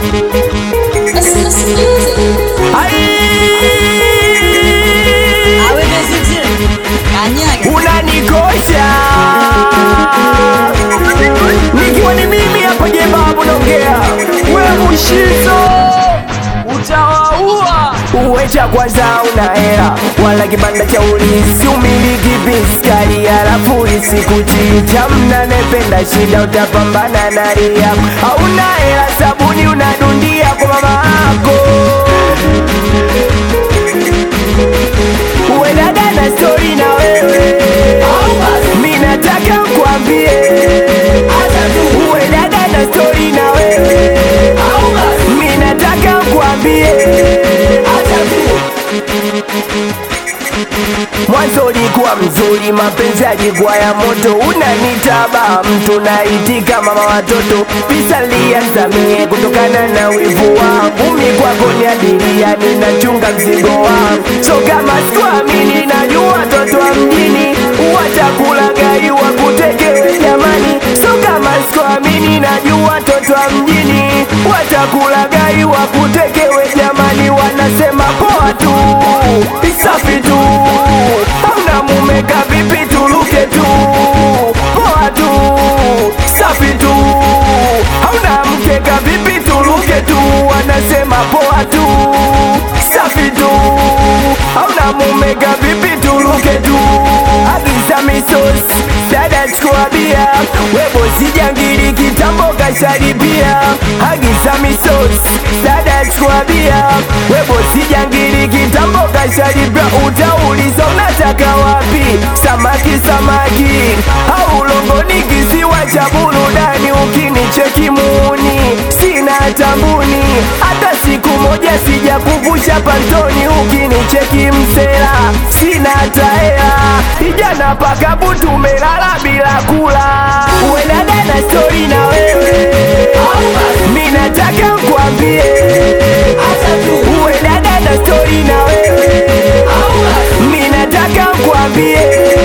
That's, that's music. Awe Messi Kanyaga. unanikosha nikiwa ni mimi hapa jebabu naongea we mushizo utawaua uwecha kwanza una hela wala kibanda cha ulisi umiliki piskari halafu isikuchicha mnanependa shida utapambana na ria hauna hela sabuni unadundia kwa mama yako uendaga na stori na wewe mi nataka nkwambie uendaga na stori na wewe mi nataka nkwambie mwanzo ulikuwa mzuri mapenzi yalikuwa ya moto unanitaba mtu naitika mama watoto pisa lianzamie kutokana na wivu wangu mi kwako ni abiria ninachunga mzigo wangu so kama sikuamini najua watoto wa mjini watakulagai wakutekewe jamani so kama sikuamini najua watoto wa mjini watakulagai wakutekewe jamani wanasema poa tu safi tu hauna mume kavipi tuluke tu poa tu safi tu hauna mke kavipi tuluke tu wanasema poa tu safi tu hauna mume kavipi tuluke tu agiza misos dada chukua bia webo sijangili kitambo kasharibia agiza misos dada chukua bia webo sijangili kitambo kasharibia utauliza unataka wapi samaki samaki au longoni kisiwa cha burudani ukinicheki muuni sina tambuni hata siku moja sija kuvusha pantoni ukinicheki msela sina taela ijana pakabu tumelala bila kula uendaga na stori na wewe mi nataka nkwambie uendaga na stori na wewe mi nataka nkwambie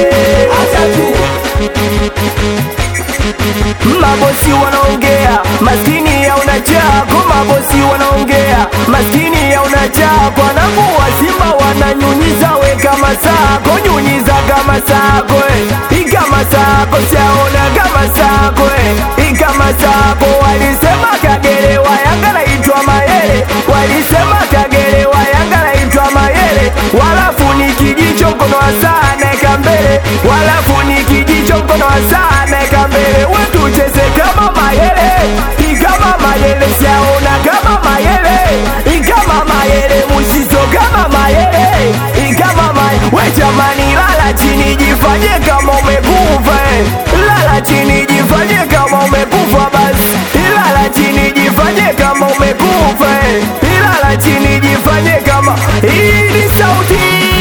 mabosi wanaongea maskini ya unachako mabosi wanaongea maskini ya unachako wanavua simba wananyunyiza we kama sako nyunyiza kama sako eh. ikama sako siaona kama sako eh. ikama sako walisema kagere wa yanga naitwa mayele walisema kagere wa yanga naitwa mayele walafu ni kijicho mkono wa saa naeka mbele walafu ni kijicho mkono wa saa naeka mbele wetucheze kama mayele ikama mayele siaona kama mayele ikama mayele musizo kama mayele ikama mayele we jamani lala chini jifanye kama umekufa eh. lala chini jifanye kama umekufa basi lala chini jifanye kama umekufa eh. lala chini jifanye kama hii ni sauti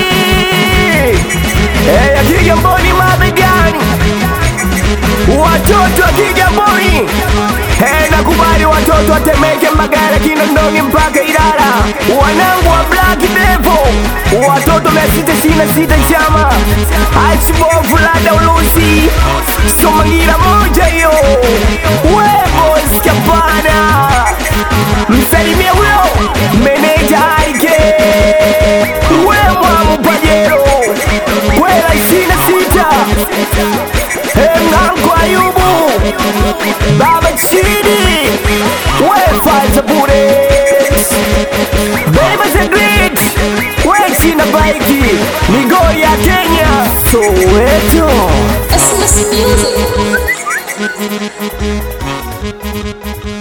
eh, ya Kigamboni mabegani watoto wa Kigamboni eh, nakubali watoto watemeke Mbagala, Kinondoni mpaka Ilala, wanangu wa Black Devil, watoto mia sita ishirini na sita chama Archibald Lada Ulusi Somangira moja hiyo Webo Skapana msalimie huyo meneja Aike we mwamu Pajero kwela ishirini na sita Mnangu Ayubu Baba Chidi We Faza Bullets Beba the Great We China Baiki Migori ya Kenya Soweto That's, that's music.